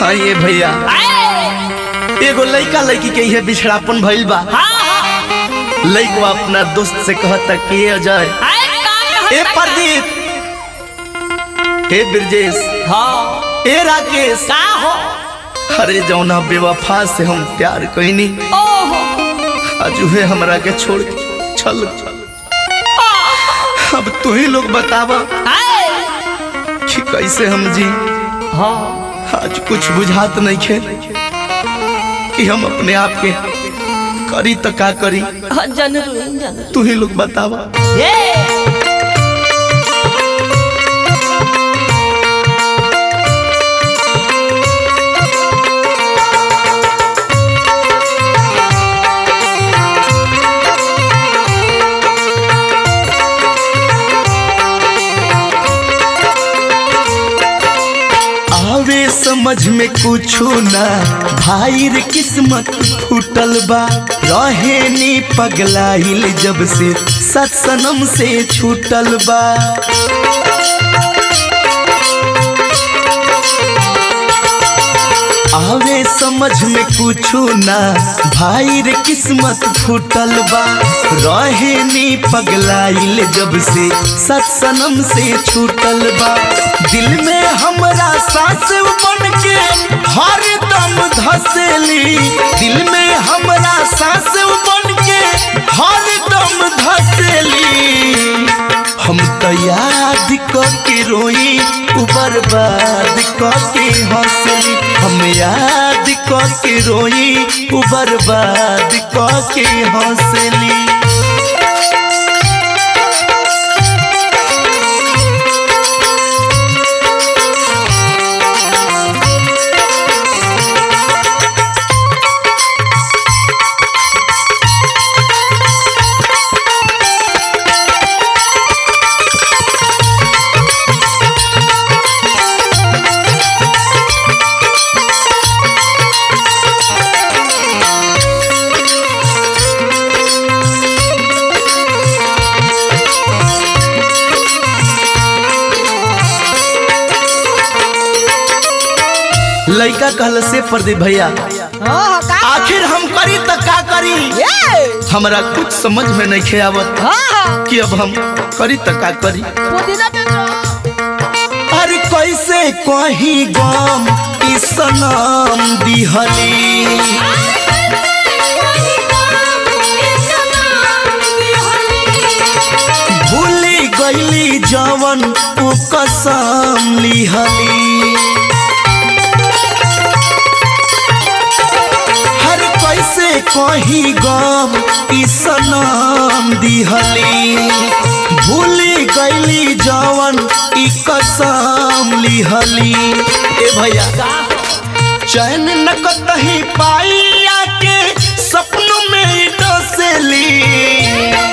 हाँ ये भैया आए, एगो लइका लड़की के इहे बिछड़ापन भइल बा हाँ, हाँ, लइकवा अपना दोस्त से कहता कि ए अजय आए, का कहता ए है? प्रदीप हे ब्रजेश हाँ, ए राकेश का हो अरे जौना बेवफा से हम प्यार कईनी ओहो आज उहे हमरा के छोड़ के चल अब तू ही लोग बतावा आए, कि कैसे हम जी हाँ, आज कुछ बुझात नहीं खे कि हम अपने आप के करी तो का करी हाँ, जनरू जनरू तू ही लोग बतावा ये आवे समझ में कुछो ना भाई रे किस्मत फूटल बा रहे नी पगलाइल जब से सत्सनम से छूटल बा आवे समझ में कुछो ना भाई रे किस्मत फूटल बा रहे नी पगलाइल जब से सत्सनम से छूटल बा दिल में हमरा सांस बन के हर दम धसेली दिल में हमरा सांस बन के हर दम धसेली हम तो याद के रोई उ बर्बाद के हंसली हम याद के रोई उ बर्बाद के हंसली लड़का कहल से प्रदीप भैया हाँ, का आखिर हम करी तो का करी ये हमरा कुछ समझ में नहीं खे आवत हाँ, हाँ, कि अब हम करी तो का करी पुदीना पे तो अरे कैसे कहीं गम ई सनम दिहली भूली गईली जवन उ कसम लिहली हर कैसे कहीं गम ई सनम दिहली भूली गईली जवन ई कसम लिहली ए भैया चैन न कतही पाई आके सपनों में ही डसेली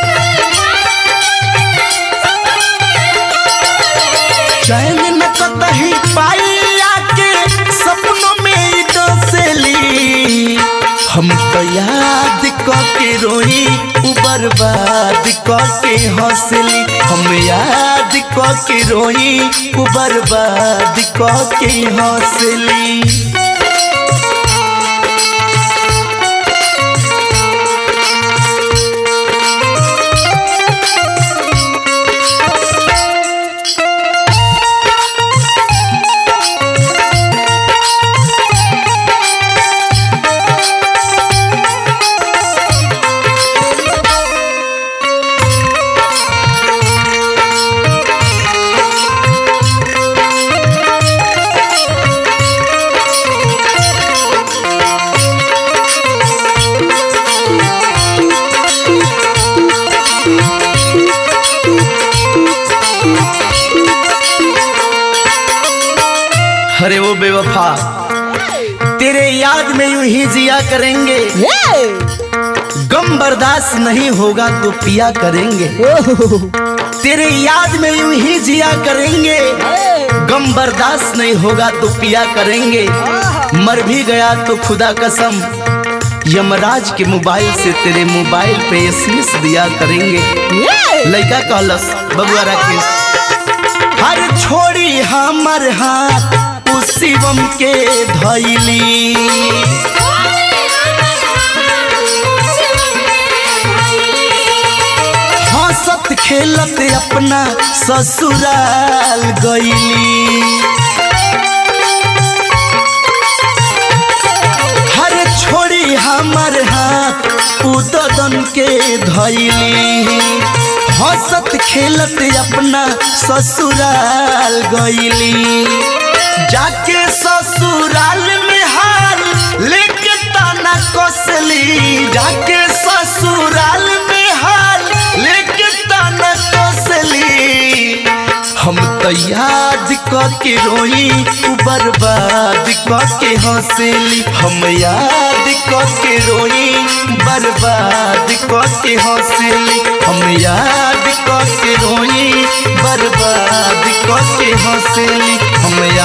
चैन न कतही पाई आके सपनों में ही डसेली हम तो याद के रोई उ बर्बाद के हंसली हम याद के रोई उ बर्बाद के हंसली अरे वो बेवफा तेरे याद में यूं ही जिया करेंगे ये गम बर्दाश्त नहीं होगा तो पिया करेंगे तेरे याद में यूं ही जिया करेंगे गम बर्दाश्त नहीं होगा तो पिया करेंगे मर भी गया तो खुदा कसम यमराज के मोबाइल से तेरे मोबाइल पे एसएमएस दिया करेंगे ये लड़का कहलस बबुआ राकेश हर छोड़ी हमर हाथ उ शिवम के धैली हंसत खेलत अपना ससुराल गईली हर छोड़ी हमर हाथ उदन के धैली हंसत खेलत अपना ससुराल गईली जाके ससुराल में हाल लेके ताना कसली जाके ससुराल में हाल लेके ताना कसली हम तो याद क के रोई उ बर्बाद क के हंसली हम याद क के रोई बर्बाद क के हंसली हम याद क के रोई बर्बाद क के हंसली हम याद